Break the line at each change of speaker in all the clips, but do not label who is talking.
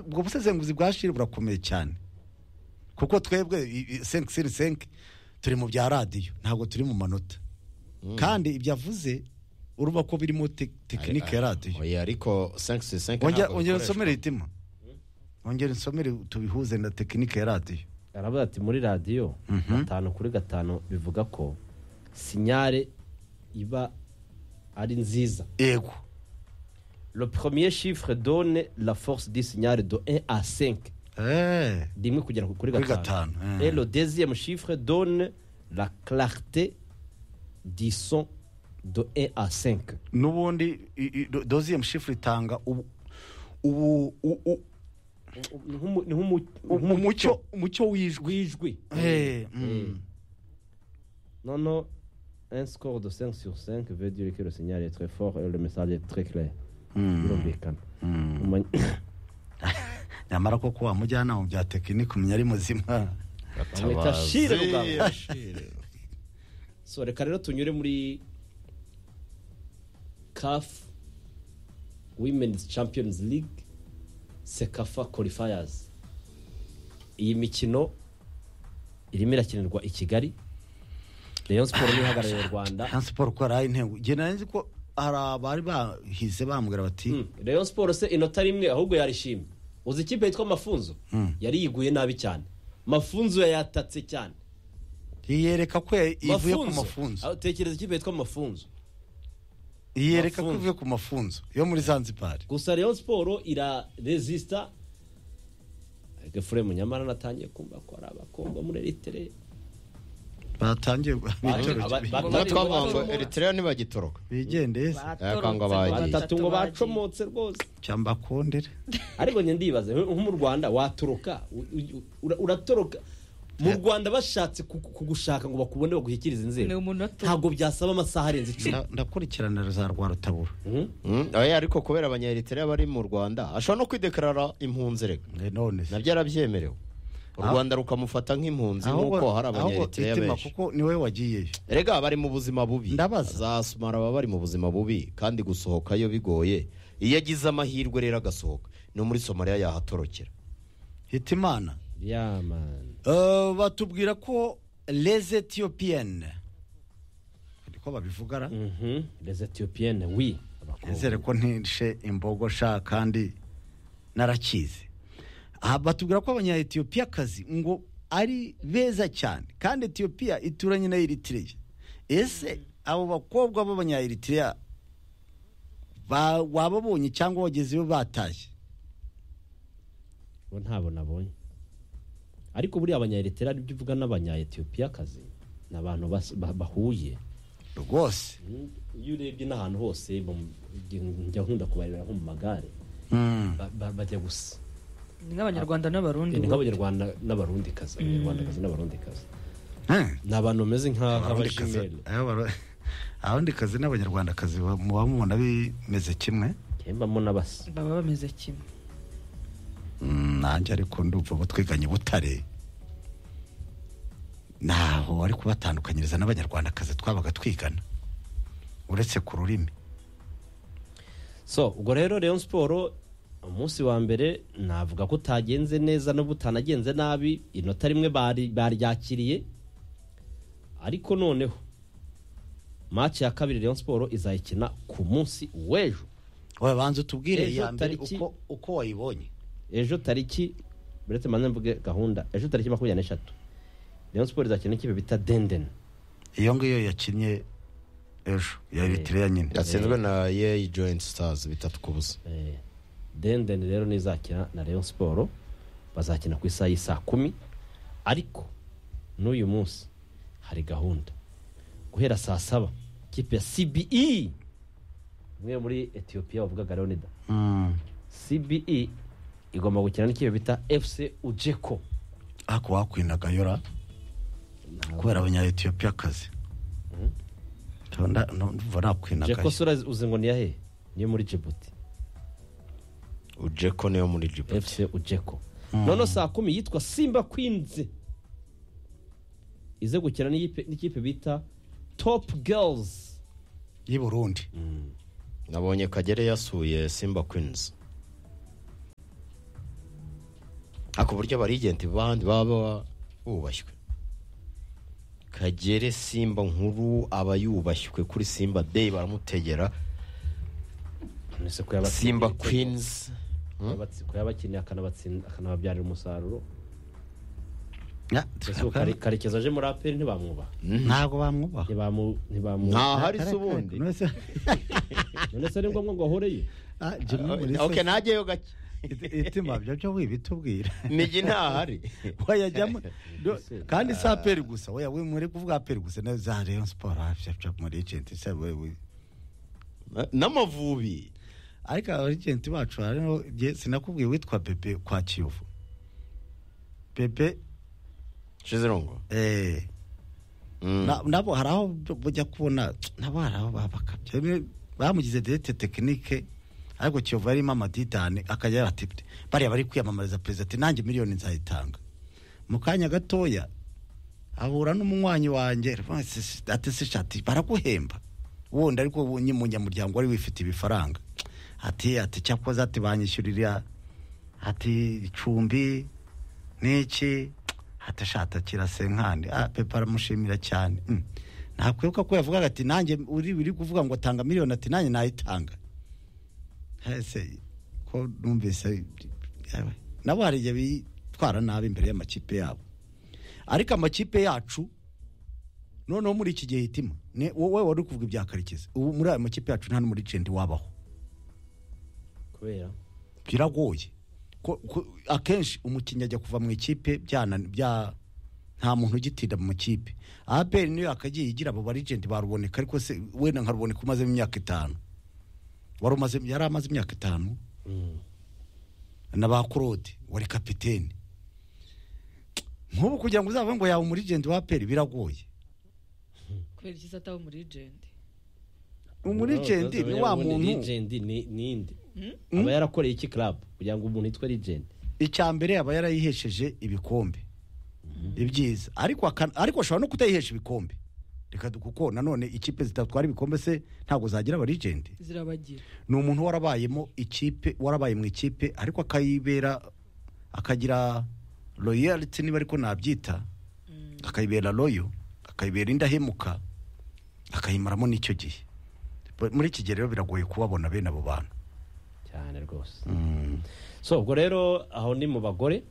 ubwo busesenguzi bwa shiri burakomeye cyane kuko twebwe senke siri senke turi mu bya radiyo ntabwo turi mu manota kandi ibyo avuze uruba ko birimo tekinike ya radiyo
oya ariko senke siri senke
ongera usomere itima ongera usomere tubihuze na tekinike ya radiyo
aravuga ati muri radiyo gatanu kuri gatanu bivuga ko sinyare iba ari nziza
yego
le premier chiffre donne la force du signal de 1 à 5
eee
rimwe kugera kuri
Kuri
gatanu
gatanu, eh.
et le deuxième chiffre donne la clarté du son de 1 à 5
n'ubundi i- i- do- doziyemu shifu itanga ubu ubu u- u-
Nk'umu- nk'umu-
u- umucyo
nk'umucyo
umucyo w'ijwi
w'ijwi
Eh, mm.
non non un score de 5 sur 5 veut dire que le signal est très fort et le message est très clair birumvikana Umanye-
nyamara koko wa mujyanama mu bya tekinike umenya ari muzima
bamwita shire rugamba so reka rero tunyure muri caf women's champions league sekafa qualifiers iyi mikino irimo irakinirwa i kigali rayon siporo niyo ihagarariye u rwanda
siporo ko ari intego njye nari nzi ko hari abari bahise bambwira bati
Mm, rayon siporo se inota rimwe ahubwo yarishimye uzi ikipe yitwa mafunzo yari yiguye nabi cyane mafunzo yayatatse cyane
yiyereka ko ivuye ku mafunzo
Ah, tekereza ikipe yitwa mafunzo
yiyereka ko
Mafunzo.
ivuye ku mafunzo yo muri zanzibari
gusa rayon siporo irarezisita gafuremu nyamara natangiye kumva ko ari abakobwa muri eritere
batangiye
Ba-
ubwo
ba-
twavuga ngo
ba-
eritrea ntibagitoroka
bigendeye se
Yakanga bagiye.
batatu ngo bacomotse rwose
cyangwa bakondere
ariko njye ndibaza nko mu rwanda watoroka u- u- ura- uratoroka mu rwanda bashatse kugu- kugushaka ngo bakubone baguhikirize inzego
Ni umunota.
ntabwo byasaba amasaha arenze icumi
Nda- ndakurikiranira za rwa rutabura
Mm, oya ariko kubera abanya eritrea bari mu rwanda ashobora no kwidekarara impunzi reka
Eh, none se
nabyo arabyemerewe u
Ah.
rwanda rukamufata nk'impunzi nk'uko hari abanya eritrea
itima
benshi
kuko niwe wagiyeyo
erega bari mu buzima bubi
Ndabaza.
za sumara baba bari mu buzima bubi kandi gusohokayo bigoye iyo agize amahirwe rero agasohoka no muri somaliya yahatorokera
hitimana
yamani
Eh, batubwira ko les ethiopien niko babivugara
les ethiopiyene wi
nizere ko ntishe imbogo sha kandi narakize aha batubwira ko abanya etiyopiya kazi ngo ari beza cyane kandi etiyopiya ituranye na eritiriya ese abo bakobwa b'abanya eritiriya wababonye cyangwa wagezeyo batashye
bo ntabwo nabonye ariko buriya abanya eritrea nibyo uvuga n'abanya ethiopiyakazi ni abantu bas- ba- bahuye
rwose
iyo urebye n'ahantu hose mu- njya nkunda kubareba nko mu magare ba- ba- bajya gusa
ni nk'abanyarwanda n'abarundi
ni nk'abanyarwanda n'abarundikazi abanyarwandakazi n'abarundikazi
Hmm.
ni abantu bameze nka-
Abarundikazi-
nk'abashimeri
eh, abaru- abarundikazi n'abanyarwandakazi ba- muba mubona bimeze kimwe
kembamo n'abasa
baba bameze kimwe
Mm, nanjye ariko ndumva ubu twiganye butare ntaho ari kubatandukanyiriza n'abanyarwandakazi twabaga twigana uretse ku rurimi
so ubwo rero rayon siporo umunsi wa mbere navuga ko utagenze neza n'ubwo utanagenze nabi inota rimwe bari- baryakiriye ariko noneho match ya kabiri rayon siporo izayikina ku munsi w'ejo
wowe banza utubwire
Ejo
iya mbere
tariki-
uko, uko wayibonye
ejo tariki buretse mbanze mvuge gahunda ejo tariki makumyabiri n'eshatu rayon siporo izakina n'ikipe bita dendeni
iyo ngiyo yakinnye ejo ya eritrea nyine
yatsinzwe na yeyi joyinti sitazi bitatu ku busa
Eh, dendeni rero nizakina na rayon siporo bazakina ku isaha y'isaa kumi ariko n'uyu munsi hari gahunda guhera saa saba ikipe ya cbe umwe muri etiyopiya wavugaga leonida
Mm.
cbe igomba gukina n'ikipe bita fc ujeko
ako wakwinagayora kubera abanya etiyopiya akazi ndumva
ujeko
nakwinagayo
sura uzi ngo ni yahe niyo muri jibuti
ujeko niyo muri jibuti
fc ujeko noneho saa kumi yitwa simba kwinzi ize gukina n'iyipe- n'ikipe bita top girls
y'i burundi
nabonye kagere yasuye simba kwinizi ariko uburyo abarigenti bandi baba bubashywe kagere simba nkuru aba yubashywe kuri simba day baramutegera
nese ko yabatsindiye
simba
ibitego.
queens Hmm?
Yabatsi- ko yabakinnye akanabatsinda akanababyarira umusaruro
Ya,
ese ubu Kare- karekezi aje muri aperi ntibamwubaha
ntabwo bamwubaha
ntibamu ntibamu
ntahari se ubundi
None se-
none se ni ngombwa ngo ahoreye
Ah, Jimmy Mulisa,
ok ntajyayo gake
itima byo byo wibitubwira
nigi ntahari
wayajyamo do-
Ese.
kandi si aperi gusa oya we muri kuvuga aperi gusa na za Rayon Sport ah, pya, pya, muri agent se wewe
n'amavubi
ariko abagenti bacu hariho ibye- sinakubwiye witwa Bebe kwa Kiyovu Bebe
shizirongo
eh Na- nabo hari aho bujya kubona nabo hari aho babakabya Rimwe bamugize direte tekinike ariko kiyovu yarimo amadidani akajya ati bariya bari kwiyamamariza perezida ati nanjye miliyoni nzayitanga mu kanya gatoya ahura n'umunywanyi wanjye ati se shati baraguhemba wundi ariko ubu ni mu nyamuryango wari wifite ibifaranga ati ati cyakoze ati banyishyurira ati icumbi n'iki hatashata kirasenkani ah, pepa aramushimira cyane mm. nakwibuka ko yavugaga ati nanjye uri uri kuvuga ngo tanga miliyoni ati nanjye nayitanga ese ko numvise yewe, nabo hari igihe bitwara nabi imbere y'amakipe yabo ariko amakipe yacu noneho muri iki gihe hitima ni wowe wari uri kuvuga ibya karekezi ubu muri aya makipe yacu nta n'umuri jendi wabaho
kubera
biragoye ko, ko, akenshi umukinnyi ajya kuva mu ikipe byana bya nta muntu ugitinda mu makipe APR niyo yakagiye igira abo barigenti baruboneka ariko se wenda nka ruboneka umazemo imyaka itanu wari umaze yari amaze imyaka itanu
Mm.
na ba Claude wari kapiteni nk'ubu kugira ngo uzavuge ngo yaba umurigenti wa APR biragoye
kubera iki se ataba muri agenti
umurigenti ni wa
Ubundi
muntu
legend ni- ninde
Hmm?
aba yarakoreye iki club kugira ngo umuntu yitwe legend
icya mbere yaba yarayihesheje ibikombe ibyiza ariko aka- ariko ashobora no kutayihesha ibikombe reka du- kuko nanone ikipe zitatwara ibikombe se ntabwo zagira abarigenti
zirabagira
ni umuntu warabayemo ikipe warabaye mu ikipe ariko akayibera akagira royalty niba ariko nabyita akayibera royo akayibera indahemuka akayimaramo n'icyo gihe Bu- muri iki gihe rero biragoye kubabona bene abo bantu
cyane rwose so ubwo rero aho ni mu bagore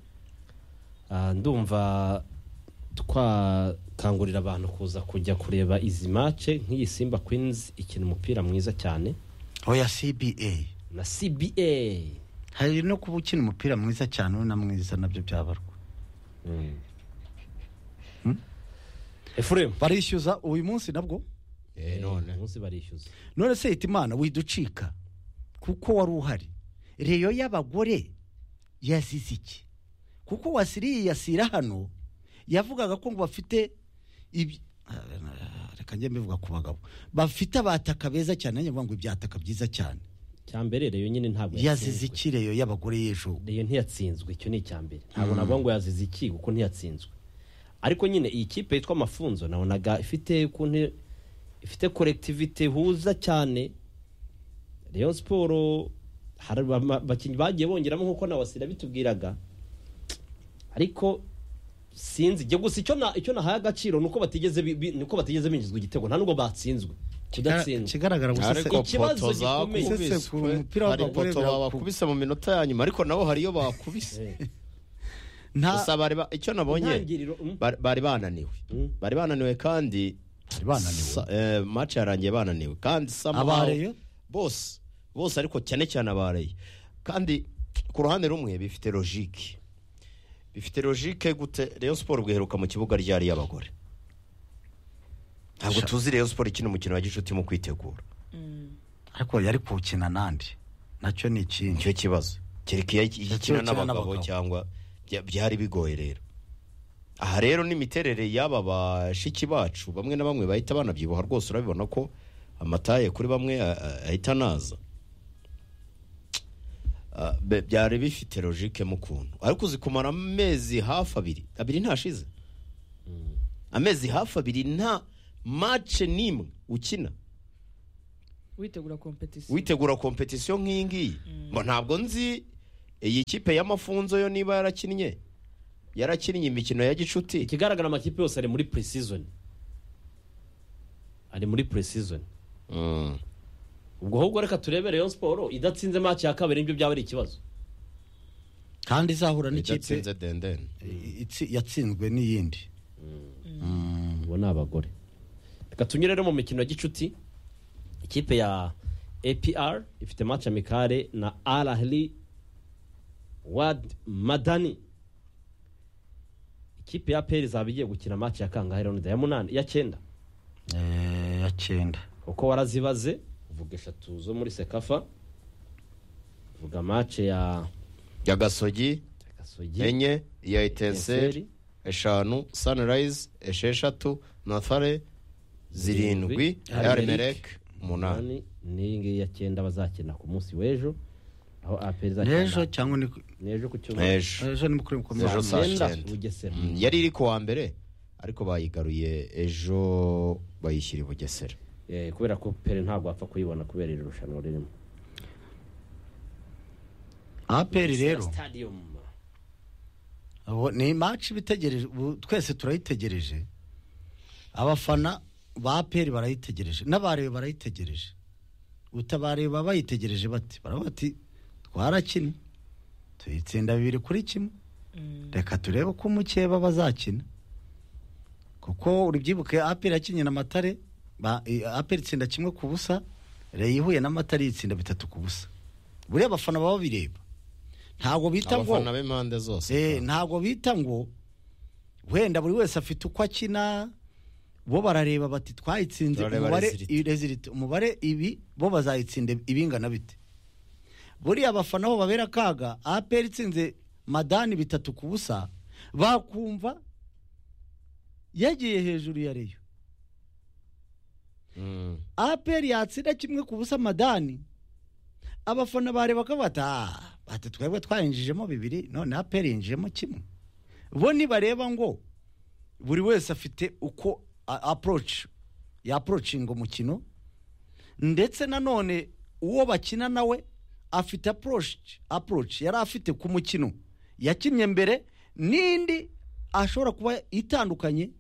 Ah, ndumva twakangurira abantu kuza kujya kureba izi mace nk'iyi simba queens ikina umupira mwiza cyane
oya cba
na cba
hari no kuba ukina umupira mwiza cyane ubona mwiza nabyo byabarwa
efuremu
barishyuza uyu munsi nabwo
none
munsi barishyuza
none se yita imana widucika kuko wari uhari reyo y'abagore yazize iki kuko wasiriye yasira hano yavugaga ko ngo bafite ibi- Ah, reka njye mbivuga ku bagabo bafite abataka beza cyane nanjye mvuga ngo ibyataka byiza cyane
icyambere reyo nyine ntabwo
yazize
yatsinzwe.
iki reyo y'abagore y'ejo
reyo ntiyatsinzwe icyo ni icyambere ntabwo navuga ngo yazize iki kuko ntiyatsinzwe ariko nyine iyi kipe yitwa amafunzo nabonaga ifite ukuntu ifite korektivite ihuza cyane reyo siporo hari ama- abakinnyi bagiye bongeramo nk'uko na wasira bitubwiraga ariko sinzi ibyo gusa icyo na- icyo nahaye agaciro ni uko batigeze bi- bi- ni uko batigeze binjizwa igitego nta nubwo batsinzwe kudatsinzwe
kigaragara gusa se
ariko
ikibazo
poto
gikomeye.
Sese ku mupira
zakubiswe hari
w'abagore
poto
birakuba.
babakubise mu minota ya nyuma ariko nabo hari iyo bakubise
Eh,
nta
gusa bari ba- icyo nabonye
intangiriro mm,
bari- bari bananiwe
Mm.
bari bananiwe kandi
Bari bananiwe.
sa- eh, match yarangiye bananiwe kandi somehow-
Abareyo?
bose bose ariko cyane cyane abareye kandi ku ruhande rumwe bifite logique bifite logique gute Rayon Sport bwiheruka mu kibuga ryari y'abagore ntabwo tuzi Rayon Sport ikina umukino wa gicuti mu kwitegura
ariko yari kuwukina nandi nacyo ni ikindi
nicyo kibazo kereka iyo
Ndetse
ikina
iyo ukina
n'abagabo
n'abagabo.
cyangwa bya- byari bigoye rero aha rero n'imiterere y'aba bashiki bacu bamwe na bamwe bahita banabyibuha rwose urabibona ko amataye kuri bamwe a- a- ahita anaza Ah, be- byari bifite logique mu kuntu ariko uzi kumara amezi hafi abiri abiri ntashize amezi hafi abiri nta mace n'imwe ukina
witegura kompetisiyo
witegura kompetisiyo nk'iyi ngiyi ngo ntabwo nzi iyi kipe y'amafunzo yo niba yarakinnye yarakinnye imikino ya gicuti
ikigaragara amakipe yose ari muri pre-season ari muri pre-season
Mm.
ubwo ahubwo reka turebere Rayon Sport idatsinze match ya kabiri nibyo byaba ari ikibazo
kandi izahura n'ikipe
idatsinze dendeni
itsi- yatsinzwe n'iyindi
ubu ni abagore reka tunyure rero mu mikino ya gicuti ikipe ya APR ifite match amikare na Al Ahly Wad Madani ikipe ya APR izaba igiye gukina match ya kangahe rero ya munani ya cyenda
Eh, ya cyenda
uko warazibaze uvuga eshatu zo muri sekafa uvuga match ya
ya gasogi
gasogi
enye iya etenseri
Etincelles,
eshanu sunrise esheshatu nothare zirindwi
Zirindwi,
arimereke umunani
umunani n'iyi ngiyi ya cyenda bazakina ku munsi w'ejo aho APR izakina
n'ejo cyangwa ni ku-
n'ejo ku cyumweru
ejo
ejo ni mukuru mukomeye
Ejo saa
Icyenda,
cyenda.
Bugesera.
Mm, yari iri ku wa mbere ariko bayigaruye ejo bayishyira i bugesera
Eh, kubera ko pere ntabwo wapfa kuyibona kubera iri rushanwa ririmo
aperi rero
Stadium.
Abo- ni match bitegereje ubu twese turayitegereje abafana ba aperi barayitegereje n'abarebe barayitegereje utabareba bayitegereje bati baraba bati twarakinnye tuyitsinda bibiri kuri kimwe reka turebe uko umukeba bazakina kuko uri byibuke aperi yakinnye na matare ba- i- aperi itsinda kimwe ku busa reyo ihuye na matare yitsinda bitatu ku busa buriya abafana baba bireba ntabwo bita ngo
abafana b'impande
Eh,
zose
ntabwo bita ngo wenda buri wese afite uko akina bo barareba bati twayitsinze
Barareba
umubare
result.
i- result, umubare ibi bo bazayitsinda ibingana bite buriya abafana bo babera akaga aperi itsinze madani bitatu ku busa bakumva yagiye hejuru ya reyo
Mm.
aperi yatsinda kimwe ku busa madani abafana bareba ko bata "Ah, bati twebwe twayinjijemo bibiri none aperi yinjijemo kimwe bo ntibareba ngo buri wese afite uko aporoci yaporocinga umukino ndetse nanone uwo bakina nawe afite aporoci aporoci yari afite ku mukino yakinnye mbere n'indi ashobora kuba itandukanye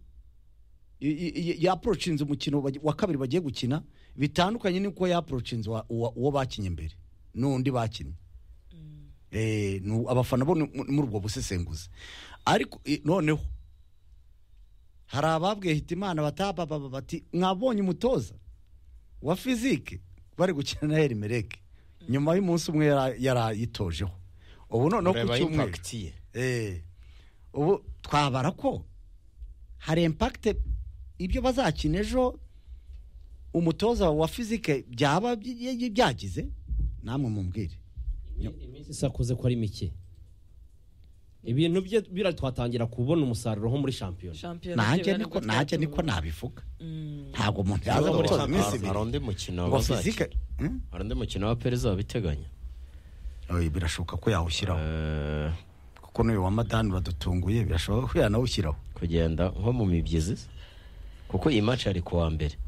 yaporocinze umukino bagi- wa kabiri bagiye gukina bitandukanye n'uko yaporocinze wa- uwa- uwo bakinnye mbere n'undi bakinnye Eh, nu- abafana bo ni- mu- muri ubwo busesenguzi ariko eh, noneho hari ababwiye hitimana batababa bati mwabonye umutoza wa fizike bari gukina na herimereke nyuma y'umunsi umwe yara- yarayitojeho ubu noneho ku
ureba
cyumweru
impact ye
Eh, ubu twabara ko hari impakite ibyo bazakina ejo umutoza wa fizike byaba by- by- byagize namwe mumbwire
iminsi isakuze ko ari mike ibintu bye bira twatangira kubona umusaruro nko muri shampiyona
shampiyona
nanjye
bitewe
niko
n'uko
nanjye
twatuma.
niko nabivuga
Mm.
ntabwo umuntu yaza
Hari-
gutoza iminsi
hari hari
ibiri
undi mukino
ngo
bazakina.
fizike Hmm?
hari undi mukino wa perezida babiteganya
Oye, birashoboka ko yawushyiraho
Eh,
kuko n'uyu wa madani uradutunguye birashoboka ko yanawushyiraho
kugenda nko mu mibyizi kuko iyi match yari ku wa mbere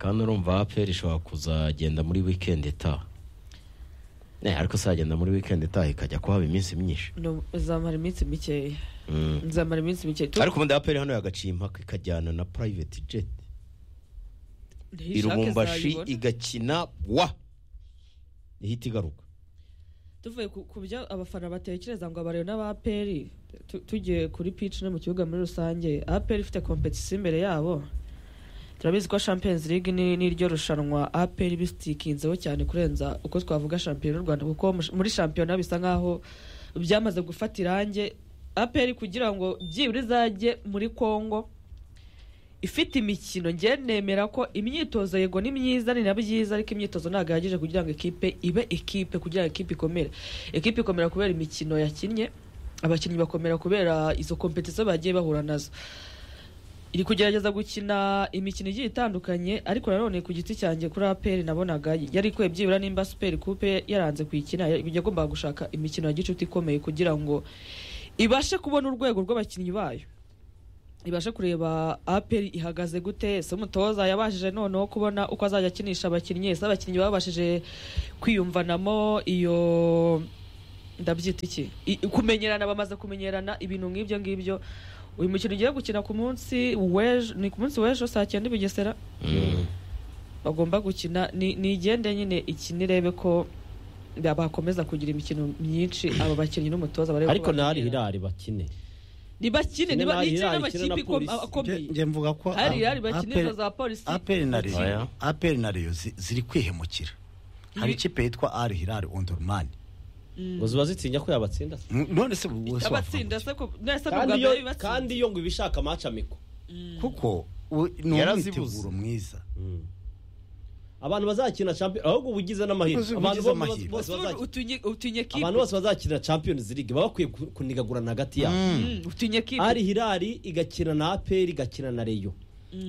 kandi urumva aperi ishobora kuzagenda muri weekend itaha Eh, ariko izagenda muri weekend itaha ikajya kuhaba iminsi myinshi
No, izamara iminsi mikeya
Mm.
nzamara iminsi mikeya tu-
ariko ubundi aperi hano yagaciye impaka ikajyana na private jet
ntiyishake
irubumbashi
izayibona.
igakina wa ihita igaruka
tuvuye ku ku byo abafana batekereza ngo abareba n'abaperi tu- tugiye kuri pici no mu kibuga muri rusange aperi ifite kompetisiyo imbere yabo turabizi ko champions league ni n'iryo rushanwa aperi bisikinzeho cyane kurenza uko twavuga shampiyona y'u rwanda kuko mu- muri shampiyona bisa nk'aho byamaze gufata irange aperi kugira ngo byibura izajye muri congo ifite imikino njye nemera ko imyitozo yego ni myiza ni na byiza ariko imyitozo ntabwo ihagije kugira ngo ikipe ibe ikipe kugira ngo ikipe ikomere ikipe ikomera kubera imikino yakinnye abakinnyi bakomera kubera izo kompetisiyo bagiye bahura nazo iri kugerageza gukina imikino igiye itandukanye ariko nanone ku giti cyanjye kuri aperi nabonaga yari ikwiye byibura nimba superi kupe yaranze kuyikina yagombaga gushaka imikino ya gicuti ikomeye kugira ngo ibashe kubona urwego rw'abakinnyi bayo ibashe kureba aperi ihagaze gute se umutoza yabashije noneho kubona uko azajya akinisha abakinnyi se abakinnyi babashije kwiyumvanamo iyo ndabyita iki I- kumenyerana bamaze kumenyerana ibintu nk'ibyo ngibyo uyu mukino ugiye gukina ku munsi w'ejo ni ku munsi w'ejo saa cyenda i bugesera
Mm.
bagomba gukina ni ni igende nyine ikinirebe ko bakomeza kugira imikino myinshi abo bakinnyi n'umutoza barebe ko
ariko nta
bamenyerana.
hirari bakine
ni bakine ni
Nari Hilal,
n'amakipe
ikine na
ikom-
Polisi.
akomeye
Nge- nge mvuga ko
hari
a-
irari bakinira
Aperi-
za polisi
aperi na reyo
Oya.
aperi na reyo zi- ziri kwihemukira hari
Ibi-
ikipe yitwa ari hirari ondorumani
ngo ziba zitinya ko yabatsinda se
none se ubu wese
abatsinda
wafatwa
se ko nese ni
kandi
ubwa
iyo
mbere bibatsinze.
kandi iyo ngo ibishaka amaca amiko
kuko u- ni
Yarazibuze.
umwiteguro mwiza
abantu bazakina champion ahubwo uba ugize n'amahirwe
Uzi-
abantu
ugize
bo-
amahirwe.
bose
Ese
bazakina
utunye- utunye kipe
abantu bose bazakina champions league baba bakwiye ku- kunigagurana hagati yabo
Mm, utunye kipe
ari hirari igakina na aperi igakina na reyo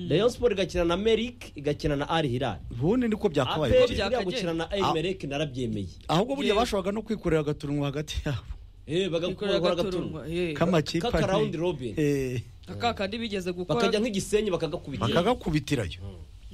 reyo siporo igakina na merik igakina na ari hirari
ubundi niko byakabaye
aperi
kera.
byakabaye.
buriya gukina na
Ah.
emerek narabyemeye
ahubwo burya
Yewe.
bashoboraga no kwikorera agaturunwa hagati yabo
Eh, bagakora
bikorera
agaturunwa
agaturunwa eh.
k'amakipe
Kaka
ane.
round robin.
Eh,
aka kandi bigeze gukora
bakajya nk'igisenyi bakagakubitira
bakagakubitirayo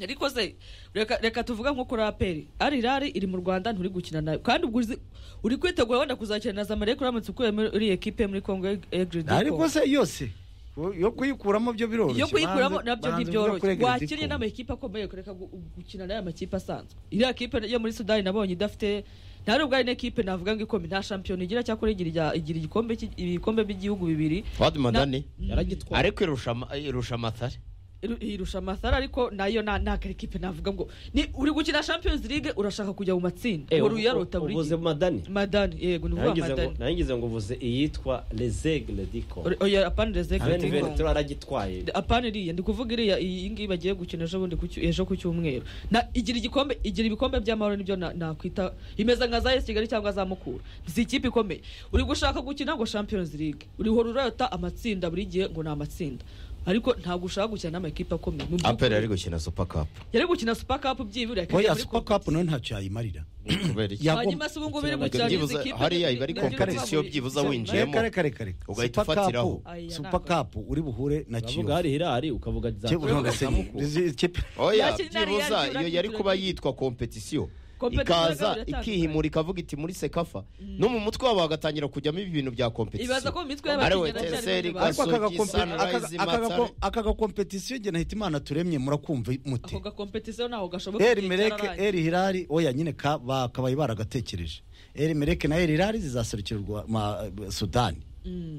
ariko se reka reka tuvuga nko kuri aperi ari irari iri mu rwanda nturi gukina nayo kandi ubwo uzi- uri kwitegura wenda kuzakina na zamalek uramutse ukuye muri uriya ekipe muri kongo egridi
ariko se yose yo- yo kuyikuramo byo biroroshye
iyo kuyikuramo
Banze-
nabyo
banze uvuga
ntibyoroshye
kuri Egidi
wakinnye
Congo.
n'amakipe akomeye kureka gu- gukina n'aya makipe asanzwe iriya kipe yo muri sudani nabonye idafite nta nubwo ari n'ikipe navuga ngo ikomeye nta shampiyona igira cyakora igira ijya- igira igikombe cy'i- ibikombe by'igihugu bibiri
Fuad Madani
yaragitwara
ariko irusha ama- irusha amatare
Iru- irusha amasara ariko nayo nta nta kari kipe navuga ngo ni uri gukina champions league urashaka kujya mu matsinda ngo uyarota buri
uvuze
gihe
madani
madani yego ni ukuvuga
Nagize ngo
madani
nagize ngo uvuze iyitwa lezegle diko
Ore- oya apana rezeke
Alain Ventura aragitwaye
apana iriya ndi kuvuga iriya iyi ngiyi bagiye gukina ejo bundi ku cyu- ejo ku cyumweru na igira igikombe igira ibikombe by'amahoro nibyo na- nakwita imeze nka za esi kigali cyangwa za mukura si ikipe ikomeye uri gushaka gukina ngo champions league urihora urayota amatsinda buri gihe ngo ni amatsinda ariko ntabwo ushaka gukina n'amakipe akomeye mu by'ukuri.
aperi ari gukina super cup
yari gukina super cup byibura
oya super cup nawe ntacyo yayimarira
kubera iki
Ya-
hanyuma se ubungubu iri mu
Ubwo
cyaro
byibuze- hariya iba ari competition byibuze winjiye. Yemo.
kare kare kare
Ugahita
Super Cup-
ufatiraho.
Aya,
super cup uri buhure na
uravuga
kiyovu
hari hirari ukavuga za
Kiyovu ntabwo se- izi- ikipe-
oya
Yakina Real
byibuza
Madrid,
iyo yari
Real
kuba
Madrid.
yitwa competition
Competition yabo
ikaza
iratandukanye.
ikihimura ikavuga iti muri sekafa no mu mutwe wabo hagatangira kujyamo ibintu bya
Ibaza
competition
ko mu mitwe
Ari
y'abakinnyi
we
haracyari
Teseri,
ibintu
ariko
Gasogi,
akagakompe-
Sunrise,
aka- akagako-
Matare.
akagakompetisiyo igihe nahita imana turemye murakumva
ako
muti
gakompetisiyo ntaho gashoboka
eri
igihe
mereke
cyararangiye.
eri hirari oya nyine ka- ba- kabaye baragatekereje eri mereke na eri hirari zizaserukira u Rwa- ma- sudani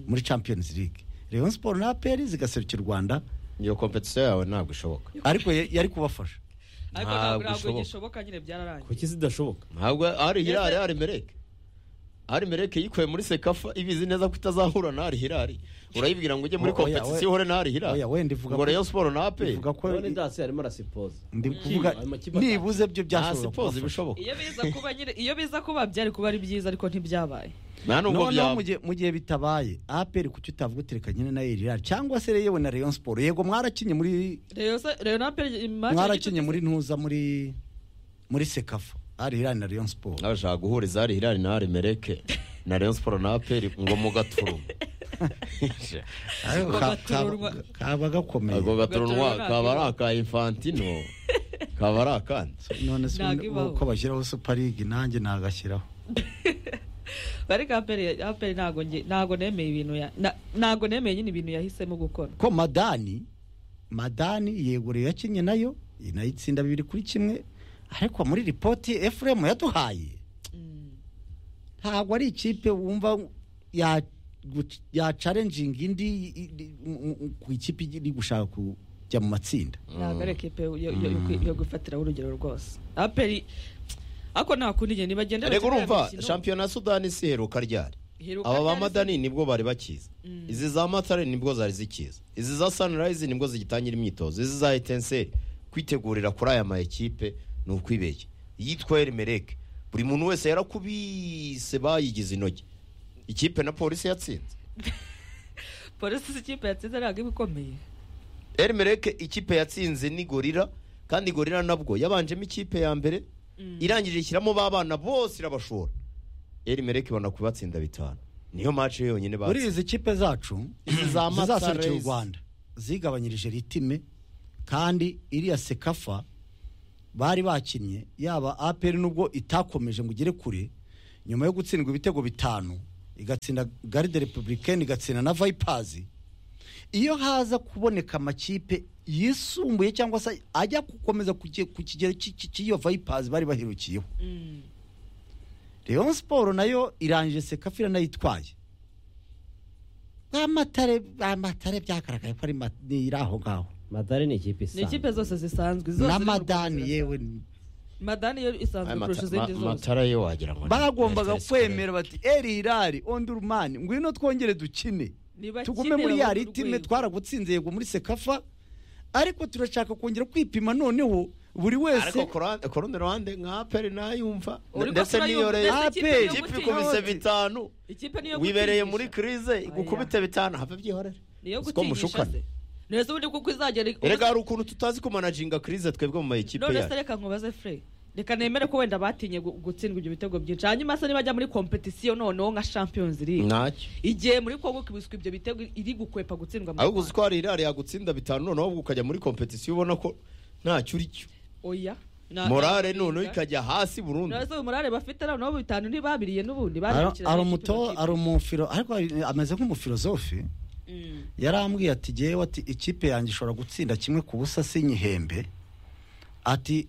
muri champions league leon sport na aperi zigaserukira u rwanda
iyo competition yawe ntabwo ishoboka
ariko ya- yari kubafasha
ariko
Ntabwo
ntabwo ntabwo
bishoboka.
gishoboka nyine byararangiye
kuki zidashoboka
ntabwo ari hirari ari mereke ari mereke yikuye muri sekafa ibizi neza ko itazahura na ari hirari urayibwira ngo ujye muri
Oya,
kompetisiyo
oya.
uhore na ari hirari
Oya, wenda ivuga
ngo
ko-
reyo siporo na ape
ivuga ko
none ndasi arimo arasipoza
ndi kuvuga
Ayo makipe atanu.
nibuze byo
nta
byashobora
sipozi
kubafasha
bishoboka
iyo biza kuba nyine iyo biza kuba byari kuba ari byiza ariko ntibyabaye
nta nubwo
noneho
byaba
mu gihe- mu gihe bitabaye aperi kuki utavuga uti reka nyine na erira cyangwa se yewe na leon sport yego mwarakinye muri
rero se rero na peri
mwarakinye muri ntuza muri muri sekafa ari hirani na leon sport
nabashaka guhuriza ari hirari na ari mereke na reyo siporo na ape ngo mu gaturuma
Ariko ka-
gatururwa.
kaba- kaba gakomeye
ako gaturunwa
Gaturunwa.
kaba ari aka infantino kaba ari akandi
none se
Ntago ibaho.
uko bashyiraho super league nanjye nagashyiraho
ariko aperi aperi ntabwo nge- ntabwo nemeye ibintu ya na- ntabwo nemeye nyine ibintu yahisemo gukora
ko madani madani yeguriye yakinnye nayo nayo itsinda bibiri kuri kimwe ariko muri ripoti efuremu yaduhaye ntabwo ari ikipe wumva ya guc- ya challenging indi i- i- mu- mu- ku ikipe iri gushaka kujya mu matsinda
ntabwo ari ekipe yo- yo- yo kwi- yo gufatiraho urugero rwose aperi ako ntakundi igihe nibagenda
rego
bakina
urumva
imikino,
shampiyona ya sudani si iheruka ryari
iheruka
aba ba
ryari se?
madani nibwo bari bakiza izi za matare nibwo zari zikiza izi za sunrise nibwo zigitangira imyitozo izi za etenseri kwitegurira kuri aya ma ekipe ni ukwibeshya yitwa erimereke buri muntu wese yarakubise bayigize intoki ikipe na polisi yatsinze
polisi si ikipe yatsinze ntabwo iba ikomeye
erimereke ikipe yatsinze ni gorira kandi gorira nabwo yabanjemo ikipe ya mbere irangije ishyiramo ba bana bose irabashora erimereke ibona kubatsinda bitanu niyo mace yonyine
muri
batsinze
izi kipe zacu
Izi za
zizaserukira u
Matarese.
rwanda zigabanyirije ritime kandi iriya sekafa bari bakinnye yaba aperi nubwo itakomeje ngo igere kure nyuma yo gutsindwa ibitego bitanu igatsinda garide republicaine igatsinda na vayipazi iyo haza kuboneka amakipe yisumbuye cyangwa se ajya gukomeza ku ki- ku kigero cy'i- cy'i- cy'iyo vayipazi bari baherukiyeho
Mm.
Rayon siporo nayo irangije sekafira nayitwaye amatare amatare byagaragaye ko ari ma- ni iri aho ngaho
matare ni ikipe
ni
isanzwe
ikipe zose zisanzwe zose
na
ziri mu
madani
Rwanda.
yewe
madani yo isanzwe kurusha izindi zose
matara yo wagira ngo ni-
bagombaga
Efesi
kwemera bati eri hirari ondurumani ngwino twongere dukine
Niba
tugume
kimwe
muri ya
babone
ritime
urwego.
twaragutsinze yego muri sekafa ariko turashaka kongera kwipima noneho buri
ariko
wese
ku ruhande- ku rundi ruhande nka aperi nayumva
Uriko
ndetse n'iyo
turayumva,
rero
ndetse ikipe
APR,
yo
ikipe
gutsinda.
ikubise bitanu
ikipe niyo
wibereye muri
gutinyisha.
kirize igukubite bitanu have byihorere
niyo
siko
gutinyisha
mushukana
se neza ubundi kuko izagera
erega hari ukuntu tutazi kumanajinga kirize twebwe mu mayikipe
none se
yacu
reka nkubaze fure reka nemere ko wenda batinye gu- gutsindwa ibyo bitego byinshi hanyuma se nibajya muri kompetisiyo noneho nka champions league
ntacyo
igihe muri kongo kibiswa ibyo bitego iri gukwepa gutsindwa mu
ahubwo uzi
Rwanda.
ko hari irari yagutsinda bitanu noneho ahubwo ukajya muri kompetisiyo ubona ko ntacyo uricyo
oya Na-
morale
na-
noneho ikajya hasi burundu
none se uyu morale bafite noneho bitanu ntibabiriye n'ubundi babirikiranye
ari
ikipe
umuto
bakipe.
ari umufiro ariko ari- ameze nk'umufilozofe
Mm.
yarambwiye ati yewe ati ikipe yanjye ishobora gutsinda kimwe ku busa sinyihembe ati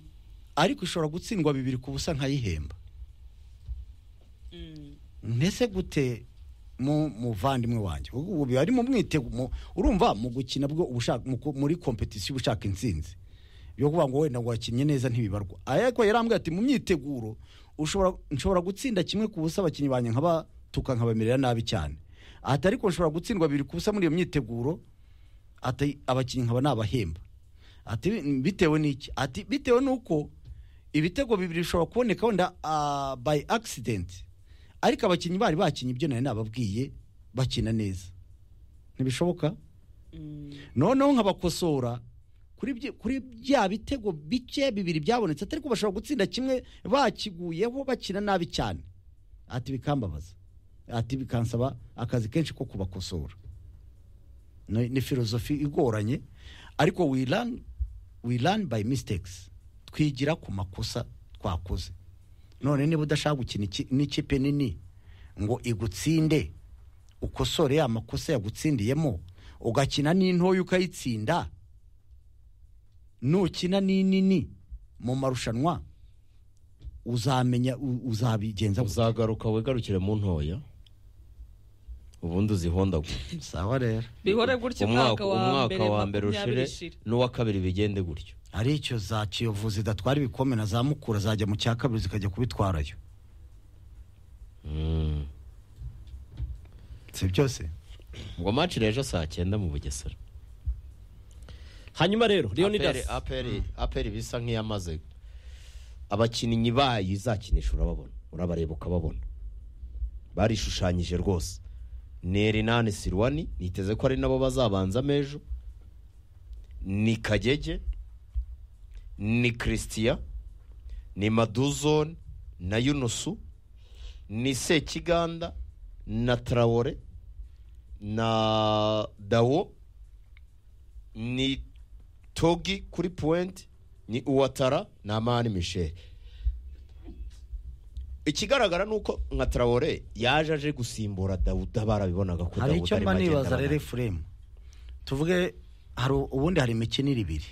ariko ishobora gutsindwa bibiri ku busa nkayihemba
Mm.
mbese gute mu muvandimwe wanjye ubu ubu biba ari mu mwitego mu- urumva mu gukina bwo uba ushaka- mu ku- muri kompetisiyo uba ushaka intsinzi yo kuvuga ngo wenda ngo wakinnye neza ntibibarwa ariko yarambwira ati mu myiteguro ushobora nshobora gutsinda kimwe ku busa abakinnyi banjye nkaba tuka nkabamerera nabi cyane ati ariko nshobora gutsindwa bibiri ku busa muri iyo myiteguro ati abakinnyi nkaba nabahemba ati bitewe n'iki ati bitewe n'uko ibitego bibiri bishobora kuboneka wenda ah, by accident ariko abakinnyi bari bakinnye ibyo nari nababwiye bakina neza ntibishoboka
Mm.
noneho nkabakosora kuri byi- kuri bya bitego bike bibiri byabonetse atari ko bashobora gutsinda kimwe bakiguyeho bakina nabi cyane ati bikambabaza ati bikansaba akazi kenshi ko kubakosora ni ni filozofi igoranye ariko we learn, we learn by mistakes twigira ku makosa twakoze none niba udashaka gukina iki- n'ikipe nini ngo igutsinde ukosore ya makosa yagutsindiyemo ugakina n'intoya ukayitsinda nukina n'inini mu marushanwa uzamenya u- uzabigenza gute?
uzagaruka wigarukire mu ntoya ubundi uzihondagure
sawa rero
bihore gutya umwaka wa mbere makumyabiri ishira
n'uwa kabiri bigende gutyo
hari icyo za kiyovu zidatwara ibikombe na za mukura zajya mu cya kabiri zikajya kubitwarayo
Mm.
si byose
ubwo maci rejo saa cyenda mu bugesera
hanyuma rero leonidas
aperi aperi bisa nk'iyamaze abakinnyi bayo izakinisha urababona urabareba ukababona barishushanyije rwose ni erinani sirwani niteze ko ari nabo bazabanza amejo ni kagege ni christian ni maduzone na yunusu ni sekiganda na tarawore na dawo ni togi kuri puwenti ni uwatara na mani misheli ikigaragara ni uko nka tarawore yaje aje gusimbura dawuda barabibonaga ko
hari
dawuda
icyo
arimo
mba
agenda
nibaza rero
bananirwa.
efuremu tuvuge hari ubundi hari imikino ibiri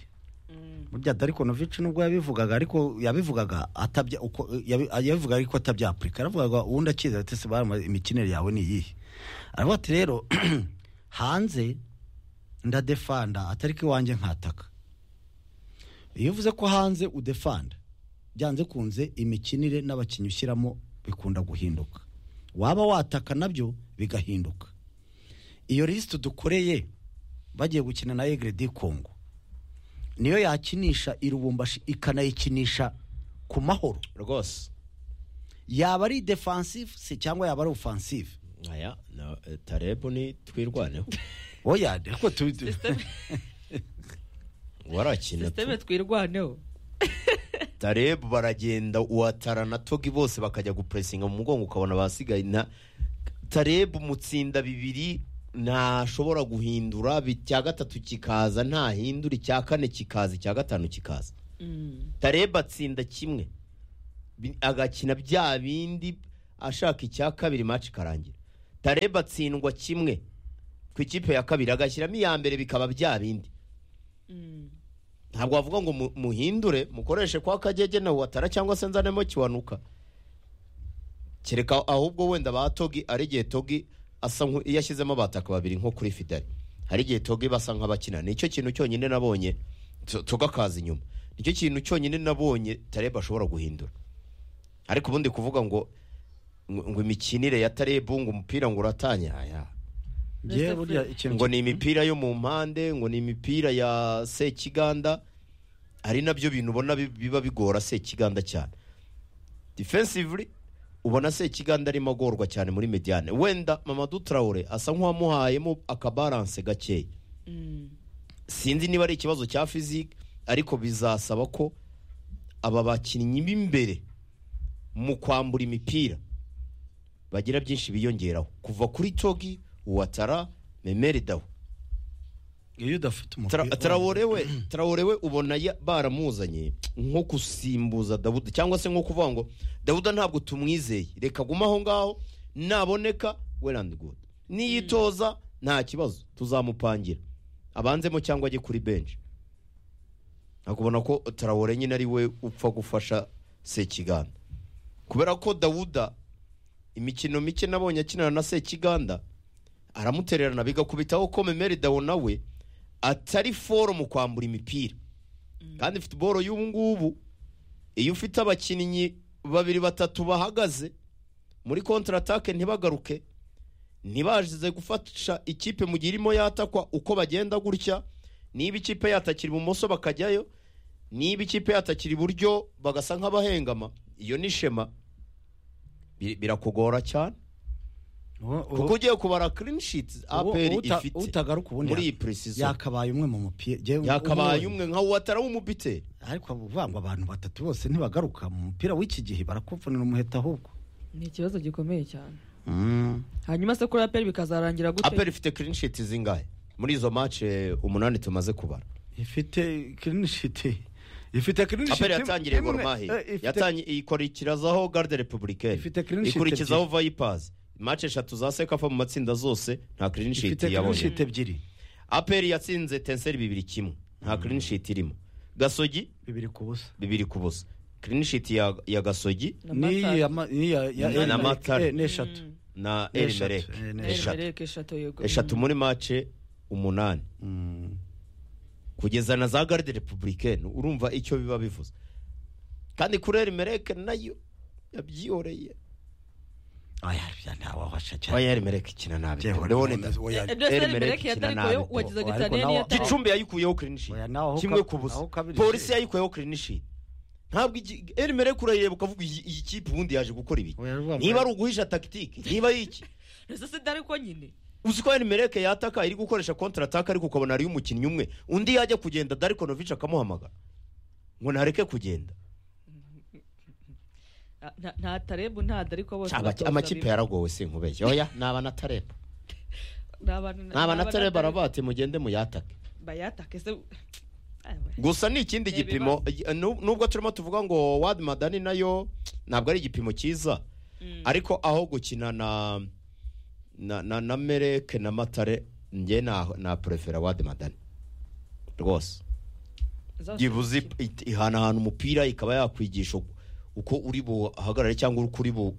burya dariko novici nubwo yabivugaga ariko yabivugaga atabya uko yabi- yabivugaga ariko atabyapurika yaravugaga ubundi akiza ati se barama imikinire yawe ni iyihe aravuga ati rero hanze ndadefanda atari ko iwanjye nkataka iyo uvuze ko hanze udefanda byanze kunze imikinire n'abakinnyi ushyiramo bikunda guhinduka waba wataka nabyo bigahinduka iyo lisite dukoreye bagiye gukina na egre di kongo niyo yakinisha irubumbashi ikanayikinisha ku mahoro
rwose
yaba ari defensive se cyangwa yaba ari offensive
aya na eh, tarebu ni twirwaneho
oya ariko tu- tu-
warakina tu.
sisiteme twirwaneho
tarebu baragenda uwatara na togi bose bakajya gupuresinga mu mugongo ukabona basigaye na tarebu mutsinda bibiri ntashobora guhindura bi- icya gatatu kikaza ntahindura icya kane kikaza icya gatanu kikaza
Mm.
tarebu atsinda kimwe bi- agakina bya bindi ashaka icya kabiri maci ikarangira tareba atsindwa kimwe ku ikipe ya kabiri agashyiramo iya mbere bikaba bya bindi ntabwo wavuga ngo mu- muhindure mukoreshe kwa kagege na watara cyangwa se nzanemo kiwanuka kereka ahubwo wenda ba togi ari igihe togi asa nku- iyo ashyizemo abataka babiri nko kuri fidari hari igihe togi basa nk'abakina nicyo kintu cyonyine nabonye To- toga akaza inyuma nicyo kintu cyonyine nabonye tareba ashobora guhindura ariko ubundi kuvuga ngo ngo ngo imikinire ya tareba ngo umupira ngo uratanya aya
Njye
Mr.
burya
Fred.
ikintu
ngo ni imipira yo mu mpande ngo ni imipira ya sekiganda ari nabyo bintu ubona bi- biba bigora sekiganda cyane defensively ubona sekiganda arimo agorwa cyane muri mediane wenda mamadu traore asa nk'uwamuhayemo akabaranse gakeya sinzi niba ari ikibazo cya fizike ariko bizasaba ko aba bakinnyi b'imbere mu kwambura imipira bagira byinshi biyongeraho kuva kuri togi uwatara memeri dawe
iyo udafite umupira
Tra- Traore we Traore we ubona ya- baramuzanye nko gusimbuza Dawuda cyangwa se nko kuvuga ngo Dawuda ntabwo tumwizeye reka aguma aho ngaho naboneka well and good niyitoza nta kibazo tuzamupangira abanzemo cyangwa ajye kuri bench akubona ko Traore nyine ari we upfa gufasha Sekiganda kubera ko Dawuda imikino mike nabonye akinana na Sekiganda aramutererana bigakubitaho ko Memeri Dawo nawe atari foro mu kwambura imipira kandi futuboro y'ubu ngubu iyo ufite abakinnyi babiri batatu bahagaze muri kontaratake ntibagaruke ntibazize gufasha ikipe mu gihe irimo yatakwa uko bagenda gutya niba ikipe yatakira ibumoso bakajyayo niba ikipe yatakira iburyo bagasa nk'abahengama iyo ni shema Bir- birakugora cyane
Uwo- uwo-
kuko ugiye kubara clean sheets
uwo-
APR
uta-
ifite
utagaruka ubundi
muri iyi
yaka-
precision
yakabaye umwe mu mupira Njyewe umwe-
yakabaye umwe nka watara w'umubiteri
ariko avuga ngo abantu batatu bose ntibagaruka mu mupira w'iki gihe barakuvunira umuheta ahubwo
ni ikibazo gikomeye cyane
Mm.
hanyuma se kuri aperi bikazarangira gute
aperi ifite clean sheet zingahe muri izo match eh, umunani tumaze kubara
ifite kirinishiti ifite kirinishiti
aperi yatangiriye goromahe ikurikirazaho garde republicaine
Ifite clean sheet
ikurikizaho vipers match eshatu za sekafa mu matsinda zose nta clean sheet
ifite
yabonye
kirinishiti ebyiri
aperi yatsinze tenseri bibiri kimwe nta clean sheet irimo gasogi
bibiri ku busa
bibiri ku busa clean sheet ya, ya gasogi
Na
n'iyi
Matara.
ya ma- n'iyi ya- ya-
Na- na
eh,
Matara.
eh, n'eshatu
na
Eshatu,
erimerek
eh,
Na
ni
eshatu.
Elmereke eshatu yego
eshatu muri mace umunani
Mm.
kugeza na za garde republicaine urumva icyo biba bivuze kandi kuri erimereke nayo yabyihoreye
oya bya ntawabasha cyane
oya erimereke ikina nabi
Njyewe
leone da
oya- oya-
Elmereke
emereke
ikina
yatari
nabi
koyo wagizaga
ariko
itaniya
nawe-
niyatari
gicumbi yayikuyeho clean sheet
Oya, naho ka-
kimwe ku busa
naho kabiri
polisi
je.
yayikuyeho clean sheet ntabwo igi- erimereke urayireba ukavuga iyi iyi kipe ubundi yaje gukora ibiki
Oya, rwambaye-
niba ari uguhisha tagitike niba ari iki
ese se dore ko nyine
uzi ko erimereke yataka iri gukoresha kontra ataka ariko ukabona hariyo umukinnyi umwe undi yajya kugenda darikonovic akamuhamagara ngo ntareke kugenda
Ah, nta- nta tarebu nta dore ko bose
Abaki-
batoza
amakipe
bibi.
yaragowe sinkubeshya oya ni abanatareba
Ni abantu-
ni abanatareba
Dareko-
arabate mugende muyatake
bayatake se Ayiwe.
gusa ni ikindi
Ni
gipimo nu- nubwo turimo tuvuga ngo wadi madani nayo ntabwo ari igipimo cyiza
Mm.
ariko aho gukina na na na, na mereke na matare njye na na prefera wadi madani rwose
Zose
byibuze
zikina.
it- ihanahana umupira ikaba yakwigisha uko- uko uri buhagarare cyangwa uko uri bu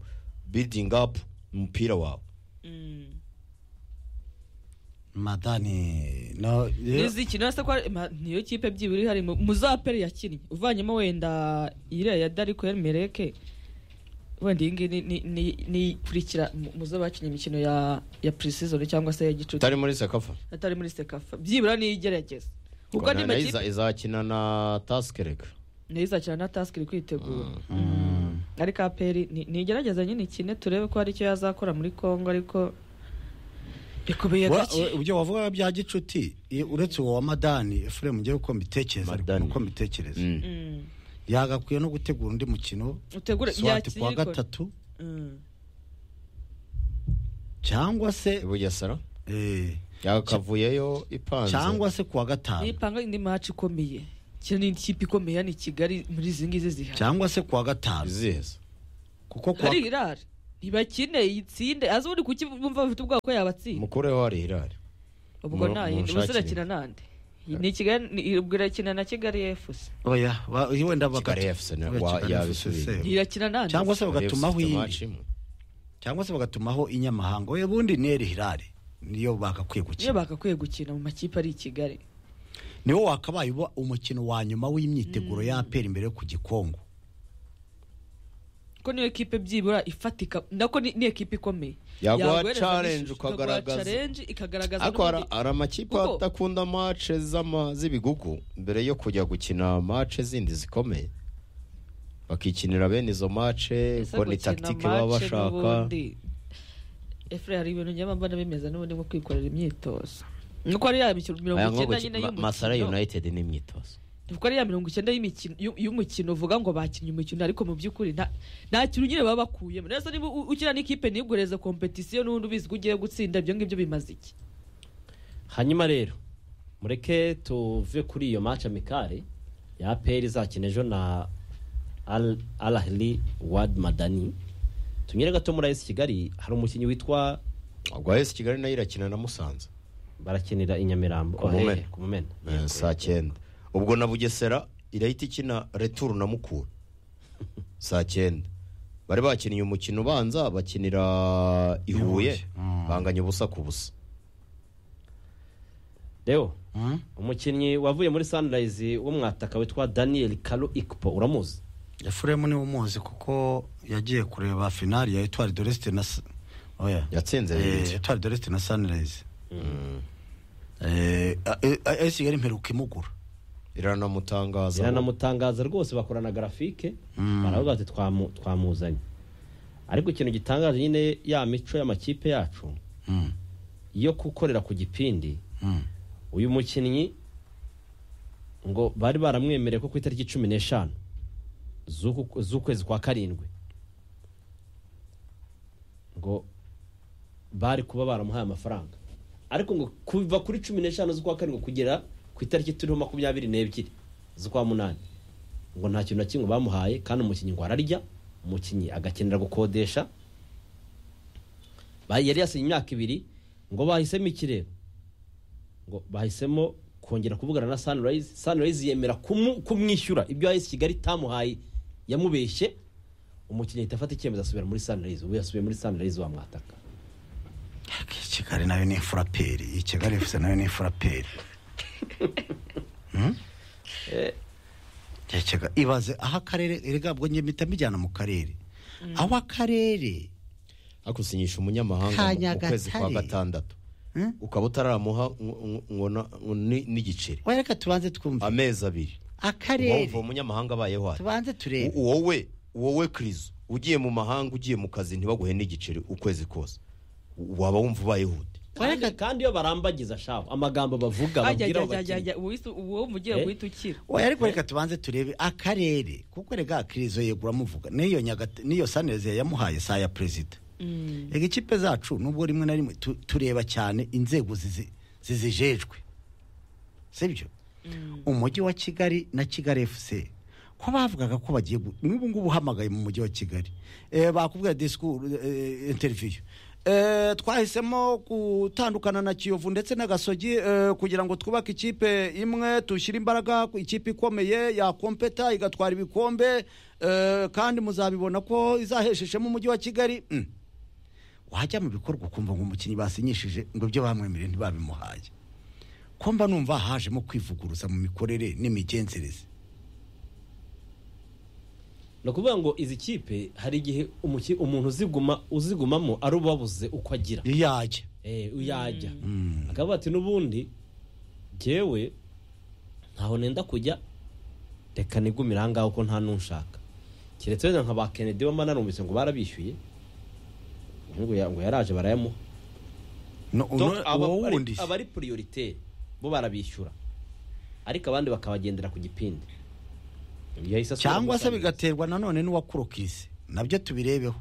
building up umupira wawe
Mm.
madani no ye-
ntizikina se ko ari- ma- niyo kipe byibura ihari mu- mu za peri yakinnye uvanyemo wenda iriya ya dariko ya mereke wenda iyi ngiyi ni- ni- ni- ni ikurikira mu- mu zo bakinnye imikino ya ya preseason cyangwa se ya gicuti
utari muri sekafa
atari muri sekafa byibura ni igerageza kuko
Ngo
ni
na- na
makipe
iza- izakina na tasike reka
niyo izakina na task iri kwitegura ariko aperi ni- nigerageza nyine ikine turebe ko hari icyo yazakora muri kongo ariko bikubiye
Wa-
gake
wa- ibyo wavuga bya gicuti i- uretse uwo wa madani efuremu njyewe uko mbitekereza ariko
Madani.
uko mbitekereza
Mm.
Mm.
yagakwiye no gutegura undi mukino
utegure
swati
yakiriye
kuwa
ariko
gatatu
Mm.
cyangwa se
ibugesera
eh,
yakavuyeyo ipanze
cyangwa se kuwa gatanu
nipanga indi match ikomeye kino ni ikipe ikomeye hano i kigali muri izi ngizi zihari
cyangwa se kuwa gatanu
iziheza
kuko kuwa
hari irari ntibakine iyitsinde azi ubundi kuki bumva bafite ubwoba ko yabatsinda
mukuru we wari hirari
ubwo
mu-
nta
munshakire.
umusore akina nande ni kigali ni- irakina na kigali efuse
oya wa- wenda bakati-
Kigali FC na-
Oya,
wa-
Kigali
yabisubiye.
FC, se.
irakina nande
cyangwa se bagatumaho
Ufite
iyindi
match imwe.
cyangwa se bagatumaho inyamahanga oya ubundi neri hirare niyo bagakwiye
niyo
gukina
bagakwiye gukina mu makipe ari i kigali
niwo wakabaye uba umukino wa nyuma w'imyiteguro ya aperi imbere yo ku gikongo
ko niyo ekipe byibura ifatika nako ni ni ekipe ikomeye
Yaguha
Yaguhereza
challenge
n'ishusho,
ukagaragaza.
ikaguha challenge ikagaragaza
ariko hari
n'ubundi-
hari amakipe
Kuko-
adakunda mace z'ama- z'ibigugu mbere yo kujya gukina mace zindi zikomeye bakikinira bene izo mace
Ese
kuko ni
gukina
takitike baba
match
bashaka
n'ubundi. Efure hari ibintu njya mbona bimeze n'ubundi nko kwikorera imyitozo nuko ari ya mikino mirongo
Aya nko
icyenda
guki-
nyine
Ma-
y'umukino
Masara United n'imyitozo
nuko ari ya mirongo icyenda y'imikino- y'u- y'umukino uvuga ngo bakinnye umukino ariko mu by'ukuri nta nta kintu nyine baba bakuyemo neza niba u- ukina n'ikipe ntiguhereze kompetisiyo n'ubundi ubizi ko ugiye gutsinda ibyo ngibyo bimaze iki
hanyuma rero mureke tuve kuri iyo match amikare ya APR izakina ejo na Al Al Ahly Wad Madani tunyere gato muri AS Kigali hari umukinnyi witwa
ubwo esi kigali nayo irakina na musanze
barakinira i Nyamirambo
Ku Mumena.
Ohehe, ku Mumena
Eh, saa cyenda ubwo na bugesera irahita ikina returu na mukura saa cyenda bari bakinnye umukino ubanza bakinira i huye
Huye. Mm.
banganya ubusa ku busa
Leo
Hmm?
umukinnyi wavuye muri Sunrise w'umwataka witwa Daniel Kalu Ikpo uramuzi
efuremu niwe umuzi kuko yagiye kureba finali ya etwari doresite na Sa- oya
yatsinze
Eh,
bibiri
etwari doresite na sanirayizi esi kigali mperuka imugura
iranamutangaza
biranamutangaza rwose bakorana grafike baravuga bati "Twamu- twamuzanye ariko ikintu gitangaje nyine ya mico y'amakipe yacu
Mm,
yo gukorera ku gipindi
mm.
uyu mukinnyi ngo bari baramwemereye ko ku itariki cumi n'eshanu z'uku- z'ukwezi kwa karindwi ngo bari kuba baramuhaye amafaranga ariko ngo kuva kuri cumi n'eshanu z'ukwa karindwi kugera ku itariki turiho makumyabiri n'ebyiri z'ukwa munani ngo nta kintu na kimwe bamuhaye kandi umukinnyi ngo ararya umukinnyi agakenera gukodesha Ba- yari yasinye imyaka ibiri ngo bahisemo ikirere ngo bahisemo kongera kuvugana na Sunrise Sunrise yemera kumu- kumwishyura ibyo AS Kigali itamuhaye yamubeshye umukinnyi ahita afata icyemezo asubira muri Sunrise ubu yasubiye muri Sunrise wa mwataka
kigali nayo ni imfuraperi iyi kigali efuse nayo ni imfuraperi Hmm? Iyi Kigali- ibaze aho akarere erega bwo njye mpita mbijyana mu karere aho akarere
akusinyisha umunyamahanga mu- mu
Kanyagatare.
kwezi kwa gatandatu
Hmm?
ukaba utararamuha ngo- ngo- ngo na- ngo ni- n'igiceri
oya reka tubanze twumve
amezi abiri wumva
akarere
umunyamahanga abayeho hano
tubanze turebe
wowe wowe kirizo ugiye mu mahanga ugiye mu kazi ntibaguhe n'igiceri ukwezi kose waba wumva ubayehute
kandi, kandi iyo barambagiza shaho amagambo bavuga
ajya
babwira
ajya
abo
ajya ajya
bakinnyi
ajya uwise- uwo mugiye
Eh?
guhita ukira
oya ariko reka tubanze turebe akarere kuko rega akirizo yego uramuvuga n'iyo nyagata n'iyo sanirezi yamuhaye saa ya perezida rega ikipe zacu nubwo rimwe na rimwe tu- tureba cyane inzego zizi- zizijejwe sibyo umujyi wa kigali na kigali efuse ko bavugaga ko bagiye gu- n'ubu ngubu uhamagaye mu mujyi wa kigali Eh, bakubwira disikuru interiviyu twahisemo gutandukana na kiyovu ndetse n'agasogi eh, kugira ngo twubake ikipe imwe dushyire imbaraga ku ikipe ikomeye yakompeta igatwara ibikombe eh, kandi muzabibona ko izahesheshemo umujyi wa kigali Mm. wajya mu bikorwa ukumva ngo umukinnyi basinyishije ngo ibyo bamwemereye ntibabimuhaye ko mba numva hajemo kwivuguruza mu mikorere n'imigenzereze
ni ukuvuga ngo izi kipe hari igihe umuki- umuntu uziguma uzigumamo ari ubabuze uko agira
yajya
Eh, yajya akavuga ati n'ubundi jyewe ntaho nenda kujya reka nigumire aha ngaho ko nta n'unshaka keretse wenda nka ba kennedy bama narumvise ngo barabishyuye ngo ya- ngo yaraje barayamuha
No,
Donc,
uno-
aba-
uwo
ari-
wundi se.
abari prioritaire bo barabishyura ariko abandi bakabagendera ku gipindi Yahise asubira
cyangwa se
muri Sunrise.
bigaterwa nanone n'uwakurokirisi nabyo tubirebeho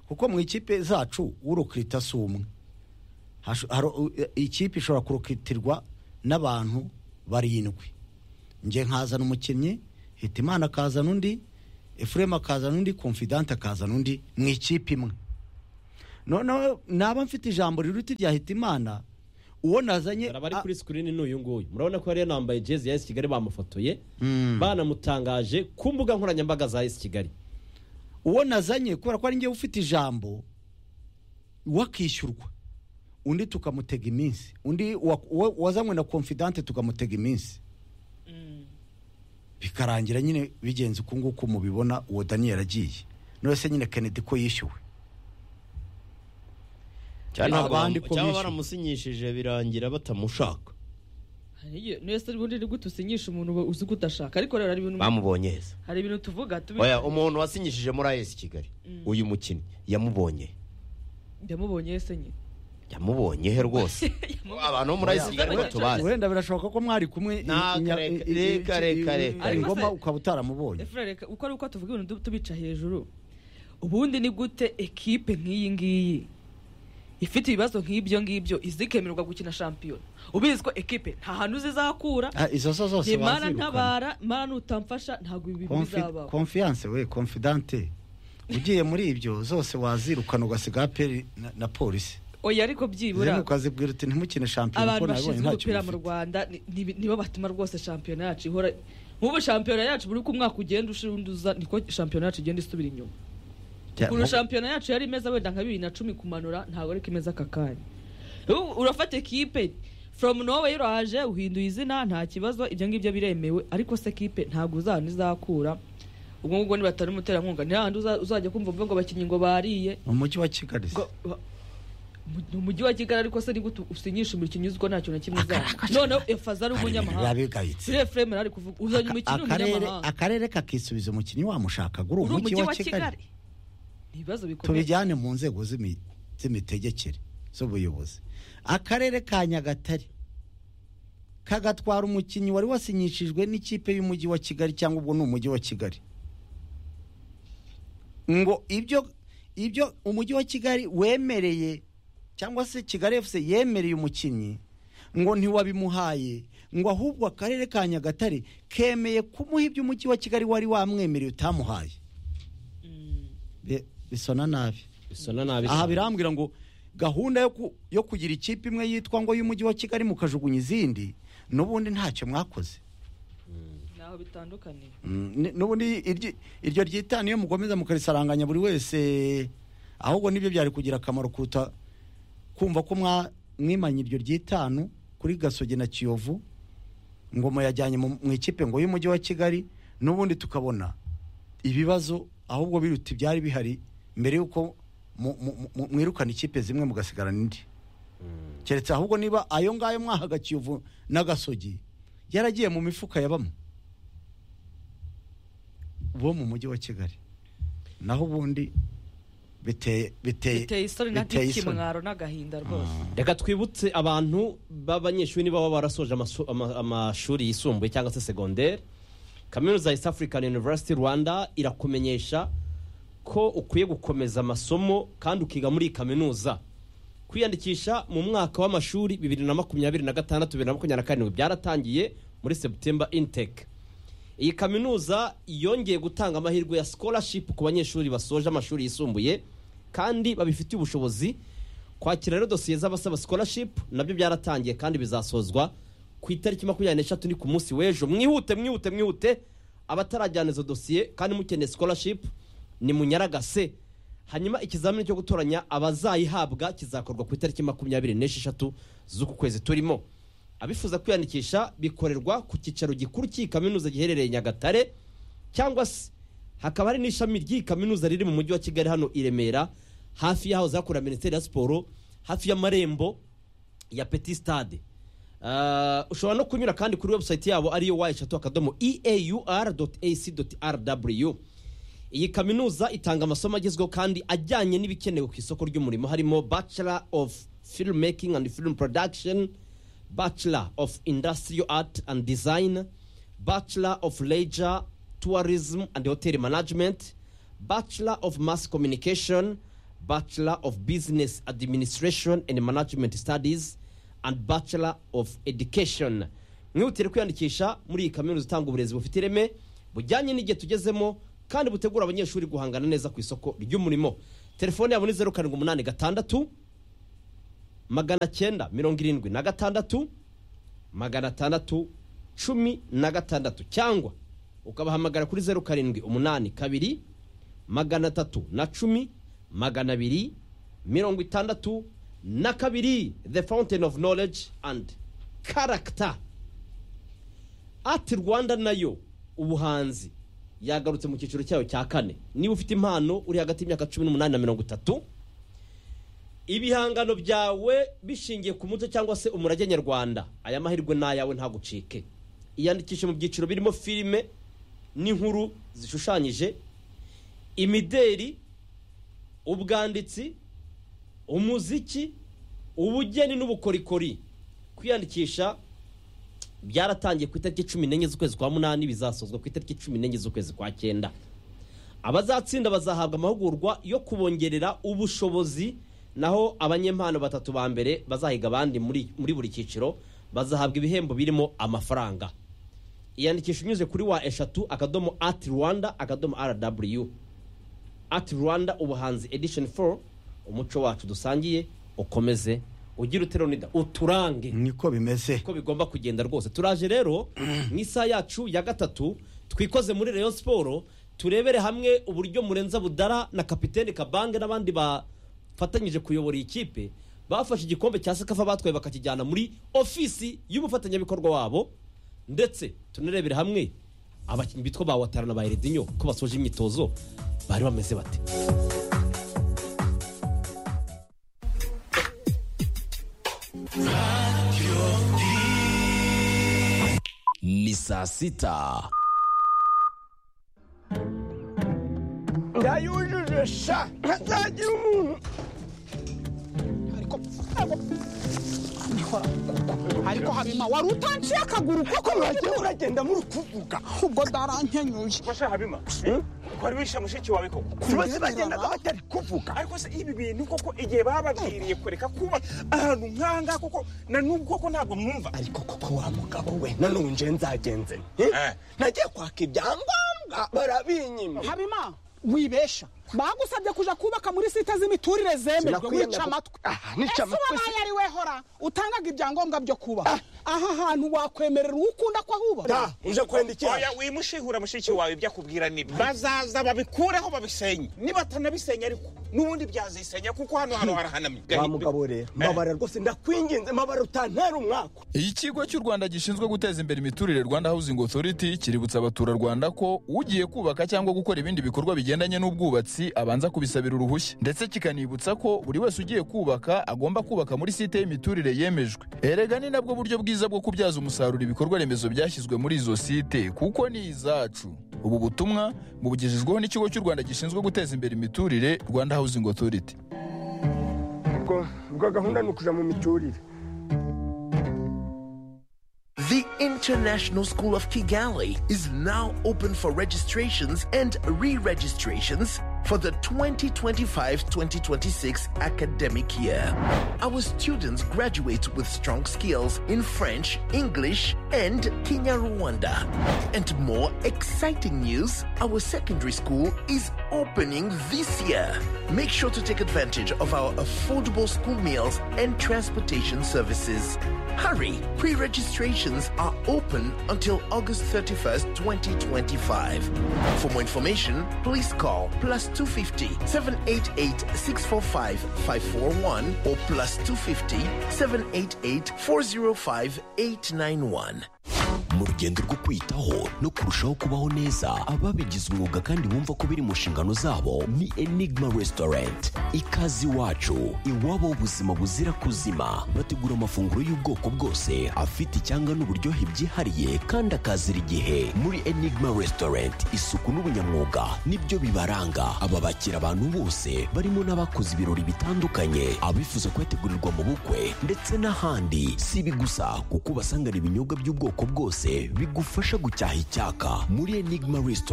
kuko mu ikipe zacu urokirita si umwe Hasho- haro- u- e- ikipe ishobora kurokitirwa n'abantu barindwi njye nkazana umukinnyi hitimana akazana undi efuremu akazana undi confidante akazana undi mu ikipe imwe noneho naba mfite ijambo riruta irya Hitimana uwo nazanye
hari abari
a-
kuri sikirini n'uyu nguyu murabona ko yari yanambaye jezi ya esi kigali bamufotoye
Mm.
banamutangaje ku mbuga nkoranyambaga za esi kigali
uwo nazanye kubera ko ari ngewe ufite ijambo wakishyurwa undi tukamutega iminsi undi wa- uwo- wazanywe na confidante tukamutega iminsi bikarangira nyine bigenze uku nguku mubibona uwo daniyeli agiye none se nyine kennedy ko yishyuwe
cyangwa
abandi ko
cyangwa
bishyuye.
baramusinyishije birangira batamushaka
Hari igihe nese ubundi ni gute usinyisha umuntu uba uzi ko udashaka ariko rero hari ibintu
bamubonye heza
hari ibintu tuvuga tubi
oya umuntu wasinyishije muri ayesi kigali uyu mukinnyi yamubonye
ndamubonye ese nyine
yamubonye he rwose abantu bo muri ayesi kigali
Yamubonye.
batubazi
wenda birashoboka ko mwari kumwe i-
Nta,
i- nya-
reka,
i- i-
reka, reka,
i-
reka.
i- ngoma
Ariko se-
ukaba utaramubonye
Efra, reka uko ari uko tuvuga ibintu tu- tubica hejuru ubundi ni gute ekipe nk'iyi ngiyi ifite ibibazo nk'ibyo ngibyo izikemererwa gukina shampiyona ubizi ko ekipe nta hantu zizakura
Ah, izo so zose
nimara
bazirukana.
ntabara mara nutamfasha ntabwo ibi bintu
Confi-
bizabaho
confiance we confidante ugiye muri ibyo zose wazirukana ugasiga aperi na, na polisi
oya ariko byibura
zene ukazibwira uti ntimukine shampiyona
abantu
kuko nabonye
bashinzwe
ntacyo
umupira mu
mufite."
rwanda ni- ni- nibo batuma rwose shampiyona yacu ihora nk'ubu shampiyona yacu buri uko umwaka ugenda ushira undi uza niko shampiyona yacu igenda isubira inyuma
Jya-
ukuntu shampiyona yacu yari imeze wenda nka bibiri na cumi kumanura ntabwo ariko imeze aka kanya Ubu urafata ekipe from norway uraje uhinduye izina nta kibazo ibyo ngibyo biremewe ariko se ekipe ntabwo uzahana izakura ubwo ngubwo nibatari umuterankunga ni hahandi uza- uzajya kumva uvuga ngo abakinnyi ngo bariye
umujyi wa kigali se.
Ngo- wa- mu- ni umujyi wa kigali ariko se nigute usinyisha umukinnyi uzi ko ntacyo na kimwe uzaba noneho efaza ari
Hari ibintu
umunyamahanga
birabigayitse.
sire frame ari kuvuga uzanye
Aka-
umukinnyi
akarere
w'umunyamahanga
akarere kakisubiza umukinnyi wamushakaga uri
uri
umujyi wa kigali
ni ibibazo bikomeye
tubijyane mu nzego z'imi- z'imitegekere z'ubuyobozi akarere ka nyagatare kagatwara umukinnyi wari wasinyishijwe n'ikipe y'umujyi wa kigali cyangwa ubwo ni umujyi wa kigali ngo ibyo ibyo umujyi wa kigali wemereye cyangwa se kigali fc yemereye umukinnyi ngo ntiwabimuhaye ngo ahubwo akarere ka nyagatare kemeye kumuha ibyo umujyi wa kigali wari wamwemereye utamuhaye Bi- bisona nabi
bisona nabi
aha
cyane.
birambwira ngo gahunda yo ku- yo kugira ikipe imwe yitwa ngo y'umujyi wa kigali mukajugunya izindi n'ubundi ntacyo mwakoze
naho bitandukaniye
Mm, ni- n'ubundi iryi- iryo ryitanu iyo mukomeza mukarisaranganya buri wese ahubwo nibyo byari kugira akamaro kuruta kumva ko mwa- mwimanye iryo ryitanu kuri gasogi na kiyovu ngo muyajyanye mu mu ikipe ngo y'umujyi wa kigali n'ubundi tukabona ibibazo ahubwo biruta ibyari bihari mbere y'uko mu- mu- mu- mwirukana ikipe zimwe mugasigarana indi keretse ahubwo niba ayo ngayo mwahaga kiyovu n'agasogi yaragiye mu mifuka ya bamwe bo mu mujyi wa kigali naho ubundi biteye biteye
biteye isoni na
biteye isoni.
n'ikimwaro n'agahinda rwose
reka twibutse abantu b'abanyeshuri niba baba barasoje amaso- ama- amashuri yisumbuye cyangwa se segonderi kaminuza ya east african university rwanda irakumenyesha ko ukwiye gukomeza amasomo kandi ukiga muri iyi kaminuza kwiyandikisha mu mwaka w'amashuri bibiri na makumyabiri na gatandatu bibiri na makumyabiri na karindwi byaratangiye muri september intake iyi kaminuza yongeye gutanga amahirwe ya scholarship ku banyeshuri basoje amashuri yisumbuye kandi babifitiye ubushobozi kwakira rero dosiye z'abasaba scholarship nabyo byaratangiye kandi bizasozwa ku itariki makumyabiri n'eshatu ni ku munsi w'ejo mwihute mwihute mwihute abatarajyana izo dosiye kandi mukeneye scholarship ni munyaragase hanyuma ikizamini cyo gutoranya abazayihabwa kizakorwa ku itariki makumyabiri n'esheshatu z'uku kwezi turimo abifuza kwiyandikisha bikorerwa ku cyicaro gikuru cy'iyi kaminuza giherereye nyagatare cyangwa se hakaba hari n'ishami ry'iyi kaminuza riri mu mujyi wa kigali hano i remera hafi y'aho zakorera minisiteri ya siporo hafi y'amarembo ya peti sitade Ah, ushobora no kunyura kandi kuri webusayiti yabo ariyo wa eshatu akadomo eaur ac rw iyi kaminuza itanga amasomo agezweho kandi ajyanye n'ibikenewe ku isoko ry'umurimo harimo bachelor of filmmaking and film production bachelor of industrial art and design bachelor of leisure tourism and hotel management bachelor of mass communication bachelor of business administration and management studies and bachelor of education mwihutire kwiyandikisha muri iyi kaminuza itanga uburezi bufite ireme bujyanye n'igihe tugezemo kandi butegura abanyeshuri guhangana neza ku isoko ry'umurimo telefone yabo ni zeru karindwi umunani gatandatu magana cyenda mirongo irindwi na gatandatu magana atandatu cumi na gatandatu cyangwa ukabahamagara kuri zeru karindwi umunani kabiri magana atatu na cumi magana abiri mirongo itandatu na kabiri the fountain of knowledge and character ati rwanda nayo ubuhanzi yagarutse mu cyiciro cyayo cya kane niba ufite impano uri hagati y'imyaka cumi n'umunani na mirongo itatu ibihangano byawe bishingiye ku muco cyangwa se umurage nyarwanda aya mahirwe ni ayawe ntagucike iyandikishe mu byiciro birimo filime n'inkuru zishushanyije imideri ubwanditsi umuziki ubugeni n'ubukorikori kwiyandikisha byaratangiye ku itariki cumi n'enye z'ukwezi kwa munani bizasozwa ku itariki cumi n'enye z'ukwezi kwa cyenda abazatsinda bazahabwa amahugurwa yo kubongerera ubushobozi naho abanyempano batatu ba mbere bazahiga abandi muri muri buri cyiciro bazahabwa ibihembo birimo amafaranga iyandikisha unyuze kuri wa eshatu akadomo ati rwanda akadomo rw ati rwanda ubuhanzi edishoni foru umuco wacu dusangiye ukomeze ugire uteronida uturange
niko bimeze
uko bigomba kugenda rwose turaje rero mu isaha yacu ya gatatu twikoze muri Rayon siporo turebere hamwe uburyo murenza budara na kapitene kabange n'abandi bafatanyije kuyobora iyi kipe bafashe igikombe cya sekafa batwaye bakakijyana muri ofisi y'umufatanyabikorwa wabo ndetse tunarebere hamwe abakinnyi bitwa ba watara na ba eredinyo ko basoje imyitozo bari bameze bate
ni saa sita
ndayujuje sha ntazagira umuntu ariko ariko habima wari utanciye akaguru kuko mwagiye uragenda muri kuvuga ubwo ndarankenyuye
Masha Habima, wari wishe mushiki wawe koko
bose bagendaga batari kuvuga
ariko se ibi bintu koko igihe bababwiriye kureka kuba ahantu nk'ahangaha koko na n'ubu koko ntabwo mwumva
ariko koko wa mugabo we nanone nje nzagenze nte?
Eh.
nagiye kwaka ibyangombwa barabinyima
habima wibesha bagusabye kuja kubaka muri site z'imiturire zemerwe
Sinakwiyanga
wica
ku-
amatwi
Ah, nica
ese
amatwi
wabaye ari we hora utangaga ibyangombwa byo kubaka aha hantu wakwemerera uwo ukunda ko ahuba
da uje kwenda iki
oya wimushihura mushiki wawe ibyo akubwira ni bazaza babikureho babisenye niba atanabisenya ariko n'ubundi byazisenya kuko hano hano harahanamye
wa mugabo rero mabara rwose ndakwinginze mabara utantara umwaka
ikigo cy'u rwanda gishinzwe guteza imbere imiturire rwanda housing authority kiributsa abaturarwanda ko ugiye kubaka cyangwa gukora ibindi bikorwa bigendanye n'ubwubatsi abanza kubisabira uruhushya ndetse kikanibutsa ko buri wese ugiye kubaka agomba kubaka muri site y'imiturire yemejwe erega ni nabwo buryo bwiza bwo kubyaza umusaruro ibikorwa remezo byashyizwe muri izo site kuko ni izacu ubu butumwa bubugejejweho n'ikigo cy'u rwanda gishinzwe guteza imbere imiturire rwanda housing authority
ubwo ubwo gahunda ni ukuja mu miturire
The International School of Kigali is now open for registrations and re registrations for the 2025 2026 academic year. Our students graduate with strong skills in French, English, and Kinyarwanda. And more exciting news our secondary school is opening this year. Make sure to take advantage of our affordable school meals and transportation services. Hurry! Pre registrations are open until August 31st, 2025. For more information, please call plus 250 788 645 541 or plus 250 788 405 891.
mu rugendo rwo kwitaho no kurushaho kubaho neza ababigize umwuga kandi bumva ko biri mu nshingano zabo ni enigma restaurant ikaze iwacu iwabo w'ubuzima buzira kuzima bategura amafunguro y'ubwoko bwose afite icyanga n'uburyohe byihariye kandi akazira igihe muri enigma restaurant isuku n'ubunyamwuga nibyo bibaranga aba bakira abantu bose barimo n'abakoze ibirori bitandukanye abifuza kuyategurirwa mu bukwe ndetse n'ahandi si ibi gusa kuko ubasanganira ibinyobwa by'ubwoko bwose bigufasha gucyaha icyaka muri enigma restaurant